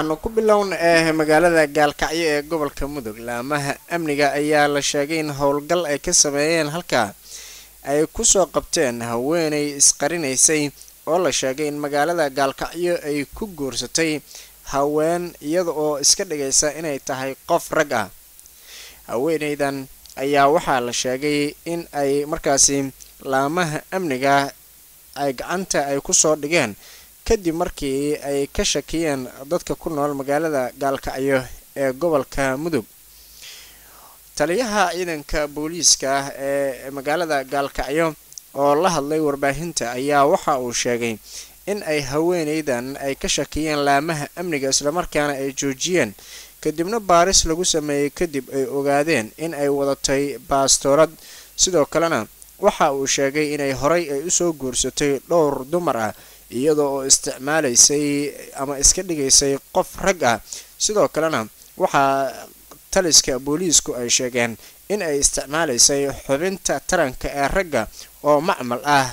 aanu ku bilowna ee magaalada gaalkacyo ee gobolka mudug laamaha amniga ayaa la sheegay in howlgal ay ka sameeyeen halkaa ay kusoo qabteen haweenay isqarinaysay oo la sheegay in magaalada gaalkacyo ay ku guursatay haween iyada oo iska dhigaysa inay tahay qof rag ah haweenaydan ayaa waxaa la sheegay in ay markaasi laamaha amniga ay gacanta ay kusoo dhigeen kadib markii ay ka shakiyeen dadka ku nool magaalada gaalkacyo ee gobolka mudug taliyaha ciidanka booliiska ah ee magaalada gaalkacyo oo la hadlay warbaahinta ayaa waxa uu sheegay in ay haweenaydan ay ka shakiyeen laamaha amniga islamarkaana ay joojiyeen kadibna baaris lagu sameeyey kadib ay ogaadeen in ay wadatay baastoorad sidoo kalena waxa uu sheegay inay horay ay usoo guursatay dhowr dumar ah iyada oo isticmaalaysay ama iska dhigaysay qof rag ah sidoo kalena waxaa taliska booliisku ay sheegeen in ay isticmaalaysay xubinta taranka ee ragga oo macmal ah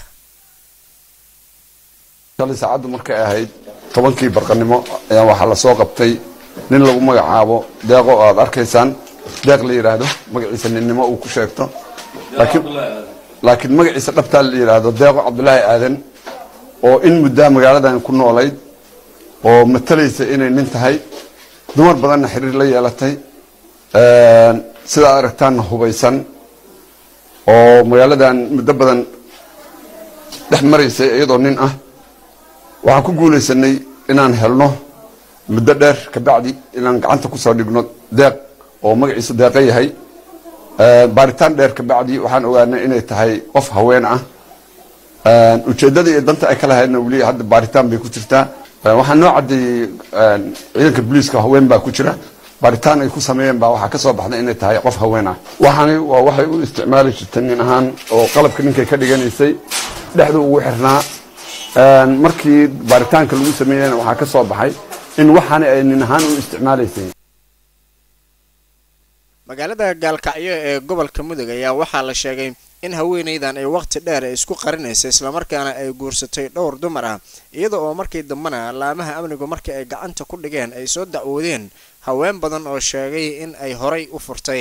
shalay saacaddu markay ahayd tobankii barqanimo ayaa waxaa lasoo qabtay nin lagu magacaabo deeqo oo aad arkaysaan deeq la yidhaahdo magaciisa ninnimo uu ku sheegto laakiin laakiin magaciisa dhabtaa la yidhaahdo deeqo cabdulaahi aadan oo in muddaa magaaladan ku noolayd oo matalaysa inay nin tahay dumar badanna xiriir la yeelatay sidaa aragtaanna hubaysan oo magaaladan muddo badan dhex maraysay iyadoo nin ah waxaan ku guulaysanay inaan helno muddo dheer kabacdi inaan gacanta kusoo dhigno deeq oo magaciisu deeqa yahay baaritaan dheer kabacdi waxaan ogaanay inay tahay qof haween ah ujeeddada iyo danta ay ka lahaydna weli hadda baaritaan bay ku jirtaa waxaa noo caddeeyey ciidanka booliiska haween baa ku jira baaritaan ay ku sameeyeen baa waxaa ka soo baxday inay tahay qof haween ah waxaani waa waxay u isticmaali jirtay nin ahaan oo qalabka ninkay ka dhiganaysay dhexdu ugu xirnaa markii baaritaanka lagu sameeyeyna waxaa ka soo baxay in waxaani ay nin ahaan u isticmaalaysay magaalada gaalkacyo ee gobolka mudug ayaa waxaa la sheegay in haweenaydan ay waqti dheer ay isku qarinaysay islamarkaana ay guursatay dhowr dumar ah iyada oo markii dambena laamaha amnigu markii ay gacanta ku dhigeen ay soo dacwoodeen haween badan oo sheegay in ay horay u furtay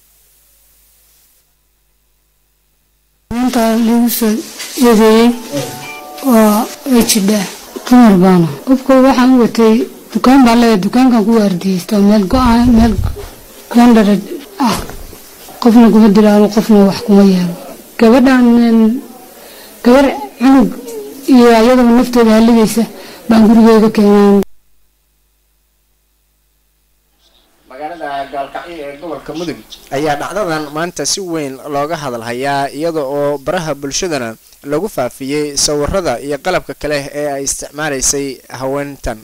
maanta lagu soo eedeeyey waa way jidhaa dumar baana qofka waxaan u watay dukaan baan leeyahay dukaankan ku waardiyeysto meel go-aan meel gandhara ah qofna kuma dilaano qofna wax kuma yeelo gabadhan gabar cunug iyo ayadaba naftooda halligaysa baan gurigeyga keenaan magaalada gaalkacyo ee gobolka mudug ayaa dhacdadan maanta si weyn looga hadalhayaa iyada oo baraha bulshadana lagu faafiyey sawirada iyo qalabka kale ee ay isticmaalaysay haweentan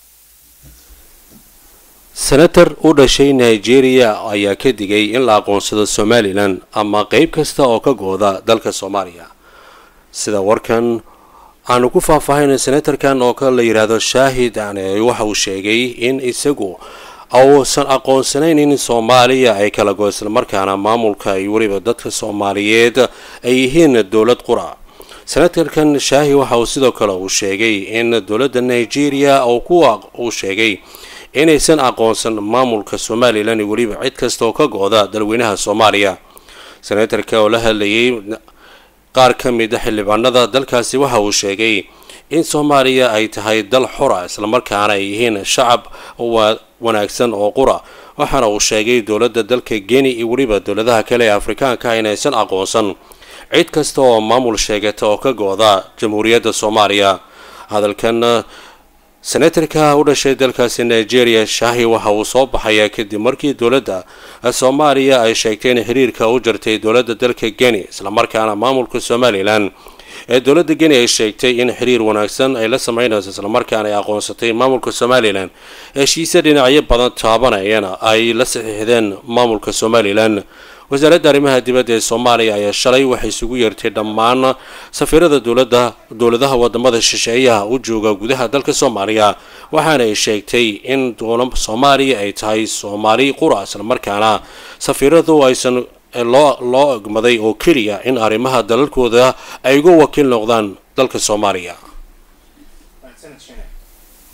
senator u dhashay nigeria ayaa ka digay in la aqoonsado somalilan ama qeyb kasta oo ka gooda dalka soomaaliya sida warkan aanu ku faahfaahaynay senatarkan oo ka la yidhaahdo shaahid ane waxa uu sheegay in isagu uusan aqoonsanayn in soomaaliya ay kala go islamarkaana maamulka iyo weliba dadka soomaaliyeed ay yihiin dowlad qura senatarkan shaahi waxa uu sidoo kale uu sheegay in dowladda nigeria oo kuwa uu sheegay inaysan aqoonsan maamulka somalilan iyo weliba cid kasta oo ka go-da dalweynaha soomaaliya senatarka oo la hadlayay qaar ka mid a xildhibaanada dalkaasi waxa uu sheegay in soomaaliya ay tahay dal xura islamarkaana ay yihiin shacab wanaagsan oo qura waxaana uu sheegay dowladda dalka geni iyo weliba dowladaha kale ee afrikaanka inaysan aqoonsan cid kasta oo maamul sheegata oo ka go-da jamhuuriyadda soomaaliya hadalkan senatarka u dhashay dalkaasi nigeria shaahi waxa uu soo baxayaa kadib markii dowladda soomaaliya ay sheegtay in xiriirka u jartay dowladda dalka geni islamarkaana maamulka somalilan ee dowladda geni ay sheegtay in xiriir wanaagsan ay la sameynayso islamarkaana ay aqoonsatay maamulka somalilan heshiise dhinacyo badan taabanayana ay la saxiixdeen maamulka somalilan wasaaradda arrimaha dibadda ee soomaaliya ayaa shalay waxay isugu yeertay dhammaan safiirada dowladda dowladaha wadamada shisheeyaha u jooga gudaha dalka soomaaliya waxaana ay sheegtay in dowla soomaaliya ay tahay soomaali qura islamarkaana safiiradu aysan loo loo egmaday oo keliya in arrimaha dalalkooda ay uga wakiil noqdaan dalka soomaaliya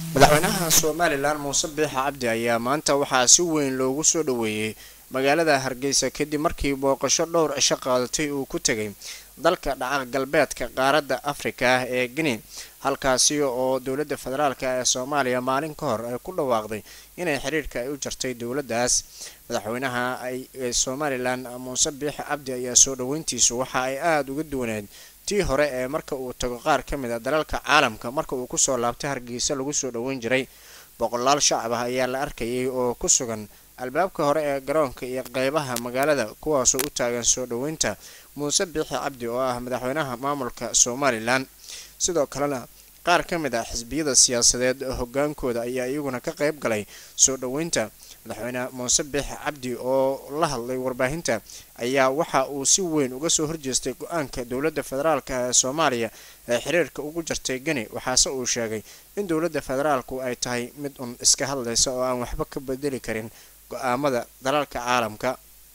madaxweynaha somalilan muuse biixa cabdi ayaa maanta waxaa si weyn loogu soo dhaweeyey magaalada hargeysa kadib markii booqasho dhowr cisho qaadatay uu ku tegay dalka dhaca galbeedka qaaradda afrika ee guinea halkaasi oo dowladda federaalk ee soomaaliya maalin ka hor ay ku dhawaaqday inay xiriirka ay u jartay dowladdaas madaxweynaha ee somalilan muuse biixi cabdi ayaa soo dhaweyntiisu waxa ay aada uga duwaneed tii hore ee marka uu tago qaar ka mid a dalalka caalamka marka uu kusoo laabtay hargeysa lagu soo dhaweyn jiray boqolaal shacab ah ayaa la arkayay oo ku sugan albaabka hore ee garoonka iyo qeybaha magaalada kuwaasoo u taagan soo dhaweynta muuse biixi cabdi oo ah madaxweynaha maamulka somalilan sidoo kalena qaar ka mid ah xisbiyada siyaasadeed hogaankooda ayaa iyaguna ka qeyb galay soo dhaweynta madaxweyne muuse biixi cabdi oo la hadlay warbaahinta ayaa waxa uu si weyn uga soo horjeestay go-aanka dowladda federaalk ee soomaaliya ee xiriirka ugu jartay geni waxaase uu sheegay in dowladda federaalku ay tahay mid un iska hadlaysa oo aan waxba ka bedeli karin go-aamada dalalka caalamka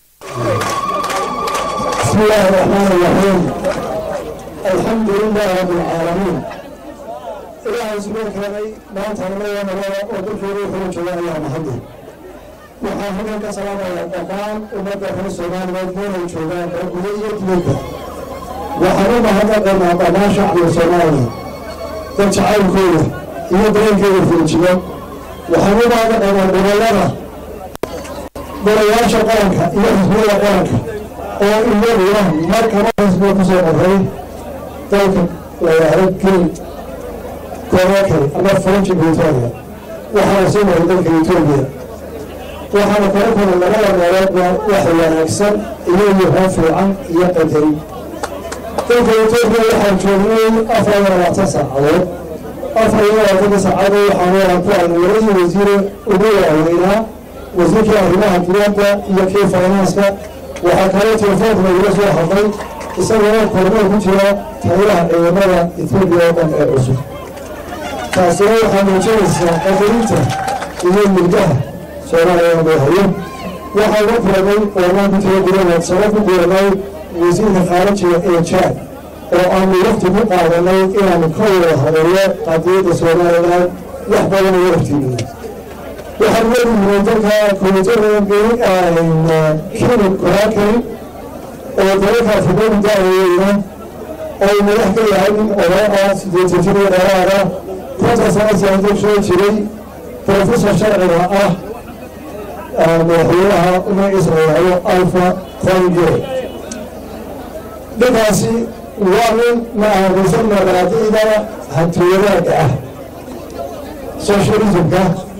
بسم الله الرحمن الرحيم الحمد لله رب العالمين ilaahay subaan keenay maanta nabada nabada oo dalkeeda wuxuu jooga ayaa mahadi waxaan halkan ka salaamayaa dhammaan ummadda reer soomaaliyeed meelay joogaan oo guda iyo dibadda waxaan u mahadnaqaynaa dhammaan shacbiga soomaaliya dad jacaylkooda iyo dareenkeeda firijiyo waxaan u mahadnaqaynaa gobollada golayaasha qaranka iyo xisbiyada qaranka oo iyaguna markaba xisbiga kusoo qoray dalka layahay keli korakale ama faranji britaaniya waxaana soo maray dalka etoobiya waxaana kala kulay labada meeloodba wax wanaagsan iyo yuhaan fiican iyo qadari dalka etoobiya waxaan joognay afar iyo labaatan saacadood afar iyo labaatanka saacadood waxaan waran ku arnay labadii wasiire ugu waaweynaa wasiirkii arrimaha dibadda iyo kii faynanska waxaa kaloo telefoonka lagula soo hadlay isagoo kormeel ku jira taylaha ciidamada etoobiya oo dhan ee cusub taasina waxaa muujinaysaa qadarinta iyo murgaha soomaaliya madaxweyne waxaa uga kulanay oomaan ku tira gudahood sabab ku kulanay wasiirka khaarijiga ee jaad oo aanu waqti ku qaadanay inaanu ka wada hadallo qadiyadda somalilan wax badan uga hortiimino waxaan leeyihiin dalka komitada kilib koraakari oo dalalka afrikadu daaweeyeyna oo madax ka yahay nin odaa ah sideetan jir iyo dheeraada konta sano siyaasada soo jiray professor sharciga ah madaxweynaha magaciisa la yidhaahdo alfa conge ninkaasi waa nin maahadaysan maqaadiida hantiwadaaga ah socialismka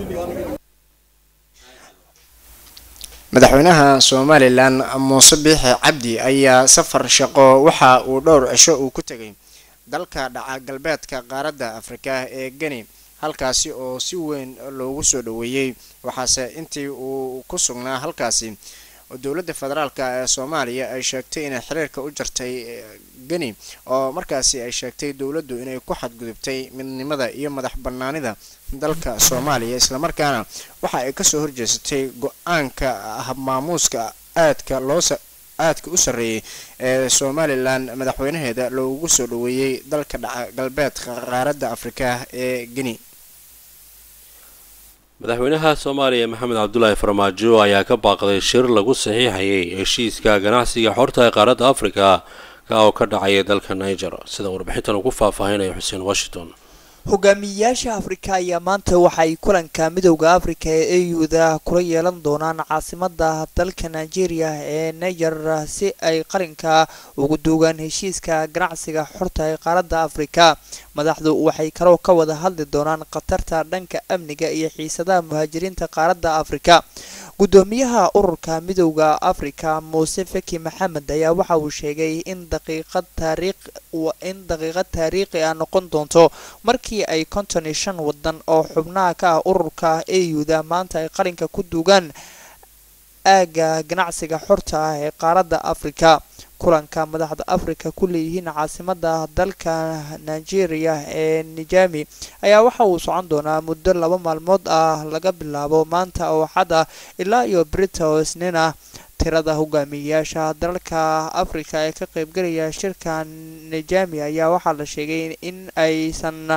madaxweynaha somalilan muuse biixi cabdi ayaa safar shaqo waxa uu dhowr cisho uu ku tegay dalka dhaca galbeedka qaaradda afrika ee geni halkaasi oo si weyn loogu soo dhaweeyey waxaase intii uu ku sugnaa halkaasi dowladda federaalk ee soomaaliya ay sheegtay inay xiriirka u jartay geni oo markaasi ay sheegtay dowladdu inay ku xadgudubtay midnimada iyo madax banaanida dalka soomaaliya islamarkaana waxa ay kasoo horjeesatay go-aanka habmaamuuska aadka loo aadka u sarreeyay ee somalilan madaxweynaheeda loogu soo dhaweeyey dalka dhaca galbeedka qaaradda afrika ee geni madaxweynaha soomaaliya maxamed cabdulaahi farmaajo ayaa ka baaqday shir lagu saxiixayay heshiiska ganacsiga xorta ee qaaradda afrika ka oo ka dhacaya dalka niger sida warbixintan ugu faahfaahinaya xuseen washington hogaamiyeyaasha afrika ayaa maanta waxay kulanka midowda afrika ee eyuda kula yeelan doonaan caasimada dalka nigeria ee niger si ay qalinka ugu duugaan heshiiska ganacsiga xorta ee qaaradda afrika madaxdu waxay kaloo ka wada hadli doonaan khatarta dhanka amniga iyo xiisadaha muhaajiriinta qaaradda afrika gudoomiyaha ururka midowda afrika muuse feki maxamed ayaa waxa uu sheegay in daqiiqad taariikh in daqiiqad taariikhi ah noqon doonto markii ay konton iyo shan wadan oo xubnaha ka ah ururka eyuda maanta ay qalinka ku duugaan aagga ganacsiga xorta ah ee qaaradda afrika kulanka madaxda afrika ku leeyihiin caasimada dalka nigeria ee nijami ayaa waxa uu socon doonaa muddo laba maalmood ah laga bilaabo maanta oo xad ah ilaa iyo brita oo isniin ah tirada hogaamiyeyaasha dalalka afrika ee ka qaybgalaya shirka nijami ayaa waxaa la sheegay in aysan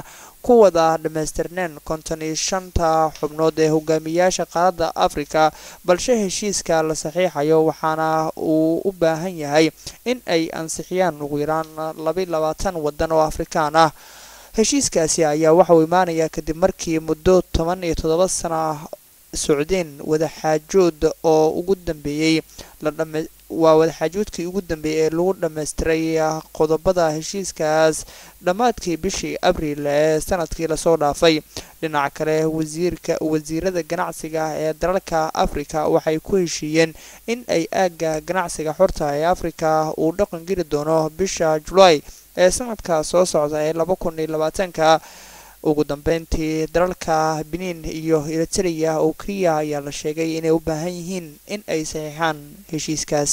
ku wada dhammaystirneen konton iyo shanta xubnood ee hogaamiyaasha qaaradda afrika balse heshiiska la saxiixayo waxaana uu u baahan yahay in ay ansixiyaan ugu yaraan laba labaatan waddan oo afrikaan ah heshiiskaasi ayaa waxa uu imaanayaa kadib markii muddo toban iyo toddoba sana socdeen wadaxaajood oo ugu dambeeyey waa wadaxaajoodkii ugu dambeeyey ee lagu dhammaystiray qodobada heshiiskaas dhammaadkii bishii abriil ee sanadkii lasoo dhaafay dhinaca kale wasiirka wasiirada ganacsiga ee dalalka afrika waxay ku heshiiyeen in ay aagga ganacsiga xorta ee afrika uu dhaqan geli doono bisha julaay ee sanadka soo socda ee laba kun iyo labaatanka ugu dambeyntii dalalka benin iyo eritrea oo keliya ayaa la sheegay inay u baahan yihiin in ay saxiixaan heshiiskaas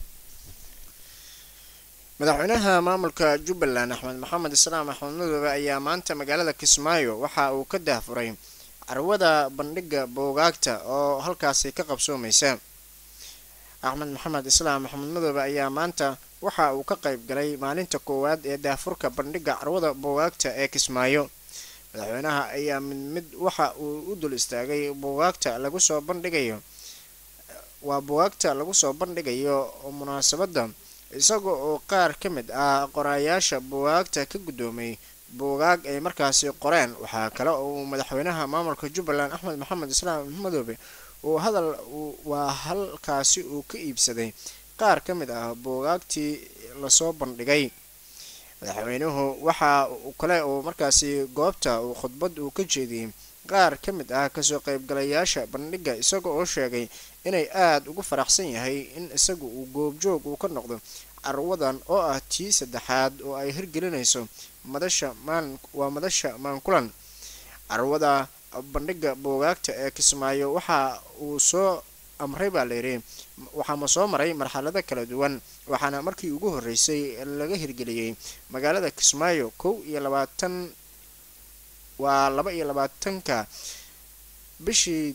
madaxweynaha maamulka jubbaland axmed maxamed islaam axmed madoobe ayaa maanta magaalada kismaayo waxa uu ka daahfuray carwada bandhiga boogaagta oo halkaasi ka qabsoomaysa axmed maxamed islaam axmed madoobe ayaa maanta waxa uu ka qayb galay maalinta koowaad ee daahfurka bandhiga carwada boogaagta ee kismaayo madaxweynaha ayaa mid mid waxa uu u dul istaagay buugaagta lagu soo bandhigayo waa buugaagta lagu soo bandhigayo munaasabadda isaga oo qaar ka mid ah qoraayaasha buugaagta ka guddoomay buugaag ay markaasi qoreen waxaa kale oo uu madaxweynaha maamulka jubbaland axmed maxamed islaam madoobe uu hadal waa halkaasi uu ka iibsaday qaar ka mid ah buugaagtii lasoo bandhigay madaxweynuhu waxa kale uu markaasi goobta uu khudbad uu ka jeediyey qaar ka mid ah kasoo qaybgalayaasha bandhiga isaga oo sheegay inay aada ugu faraxsan yahay in isagu uu goobjoog uu ka noqdo carwadan oo ah tii saddexaad oo ay hirgelinayso madasha maan waa madasha maankulan carwada bandhiga boogaagta ee kismaayo waxa uu soo amray baa layidhi waxaama soo maray marxalado kala duwan waxaana markii ugu horreysay laga hirgeliyey magaalada kismaayo kow iyo labaatan waa laba iyo labaatanka bishii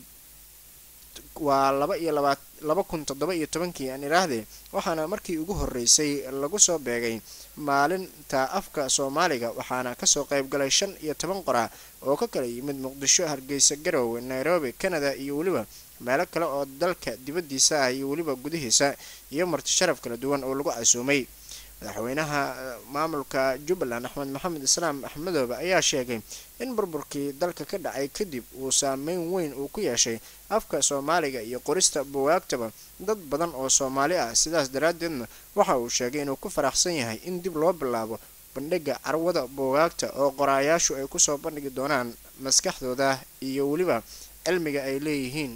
waa laba iyo laba laba kun toddoba iyo tobankii aan idhaahdee waxaana markii ugu horreysay lagu soo beegay maalinta afka soomaaliga waxaana kasoo qayb galay shan iyo toban qora oo ka kala yimid muqdisho hargeysa garowe nairobi canada iyo weliba meelo kale oo dalka dibaddiisa ah iyo weliba gudihiisa iyo marti sharaf kala duwan oo lagu casuumay madaxweynaha maamulka jubbaland axmed maxamed islaam axmedoobe ayaa sheegay in burburkii dalka ka dhacay kadib uu saameyn weyn uu ku yeeshay afka soomaaliga iyo qorista buwaagtaba dad badan oo soomaali ah sidaas daraaddeedna waxa uu sheegay inuu ku faraxsan yahay in dib loo bilaabo bandhiga carwada buugaagta oo qoraayaashu ay kusoo bandhigi doonaan maskaxdooda iyo weliba cilmiga ay leeyihiin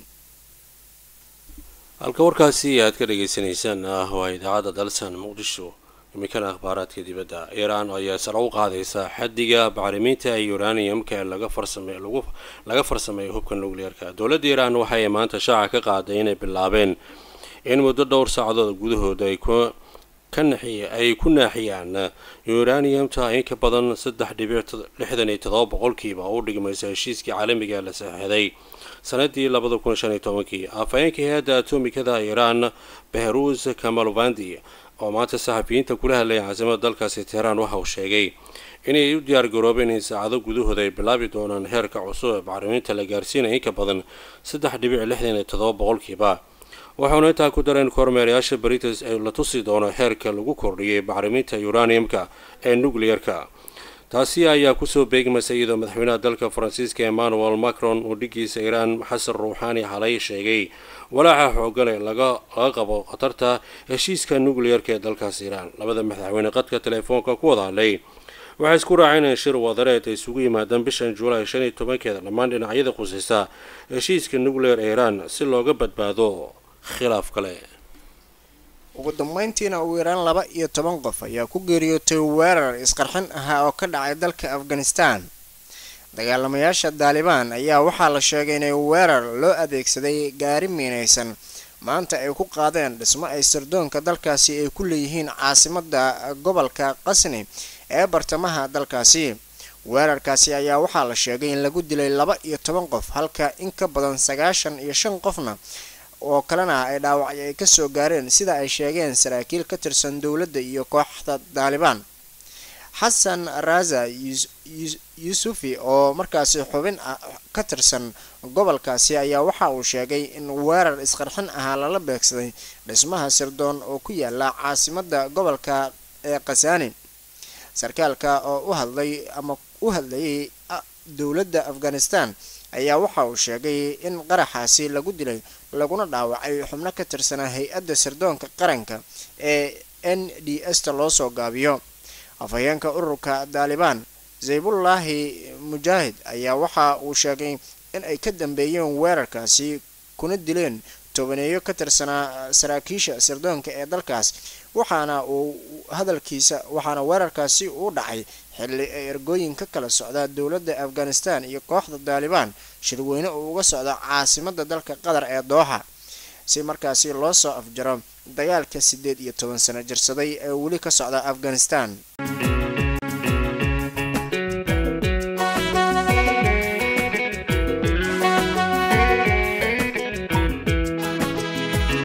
halka warkaasi aad ka dhagaysanaysaan ah waa idaacadda dalsan muqdisho iminkana akhbaaraadka dibadda iiraan ayaa sare u qaadaysa xaddiga bacrimiinta uraniumka ee laga farsamey laga farsameeyo hubka nucleerka dowladda iiraan waxay maanta shaaca ka qaaday inay bilaabeen in muddo dhowr saacadood gudahooda ay ku ay ku naaxiyaan uraniumta in ka badan saddex dhibic lixdan iyo todoba boqolkiiba oo u dhigmaysa heshiiskii caalamiga la saxeixday sanadii labada kun shan iyo tobankii afhayeenka hay-adda atomikada iiraan behrus kamalvandi oo maanta saxafiyiinta kula hadlaya caasimada dalkaasi teheraan waxa uu sheegay inay u diyaar garoobeen in saacado gudahooda ay bilaabi doonaan heerka cusub ee bacrimiinta la gaarsiinaya in ka badan saddex dhibic lixdan iyo todoba boqolkiiba waxauna intaa ku dareen kormeerayaasha britis ee la tusi doono heerka lagu kordhiyay bacrimiinta uraniumka ee nucleerka taasi ayaa kusoo beegmaysa iyadoo madaxweynaha dalka faransiiska emmanuel macron uu dhigiisa iiraan xasan ruuxaani xalay sheegay walaaca xoogan ee laga qabo khatarta heshiiska nucleerka ee dalkaas iiraan labada madaxweyne qadka teleefoonka ku wada hadlay waxay isku raaceen in shir wadareed ay isugu yimaadaan bishan juulaay shan iyo tobankeeda dhammaan dhinacyada khusaysa heshiiska nucleer ee iiraan si looga badbaado khilaaf kale ugu dambeyntiina ugu yaraan laba iyo toban qof ayaa ku geeriyootay weerar isqarxin ahaa oo ka dhacay dalka afghanistan dagaalamayaasha daalibaan ayaa waxaa la sheegay inay weerar loo adeegsaday gaari miinaysan maanta ay ku qaadeen dhismo ay sirdoonka dalkaasi ay ku leeyihiin caasimada gobolka qasni ee bartamaha dalkaasi weerarkaasi ayaa waxaa la sheegay in lagu dilay laba iyo toban qof halka in ka badan sagaashan iyo shan qofna oo kalena ay dhaawacyo ay kasoo gaareen sida ay sheegeen saraakiil ka tirsan dowladda iyo kooxda daalibaan xasan raza yusufi oo markaasi xubin ka tirsan gobolkaasi ayaa waxa uu sheegay in weerar isqarxin ahaa lala beegsaday dhismaha sirdoon oo ku yaala caasimada gobolka ee khasaani sarkaalka oo u hadlay ama u hadlayay dowladda afghanistan ayaa waxa uu sheegay in qaraxaasi lagu dilay laguna dhaawacay xubno ka tirsanaa hay-adda sirdoonka qaranka ee n d s ta loo soo gaabiyo afhayeenka ururka daalibaan zaybullaahi mujaahid ayaa waxa uu sheegay in ay ka dambeeyeen weerarkaasi kuna dileen tobaneeyo ka tirsanaa saraakiisha sirdoonka ee dalkaas waxaana uu hadalkiisa waxaana weerarkaasi uu dhacay xilli ay ergooyin ka kala socdaa dowladda afghanistan iyo kooxda daalibaan shirweyne uu uga socda caasimada dalka qatar ee dooxa si markaasi loo soo afjaro dagaalka siddeed iyo toban sano jirsaday ee weli ka socda afghanistan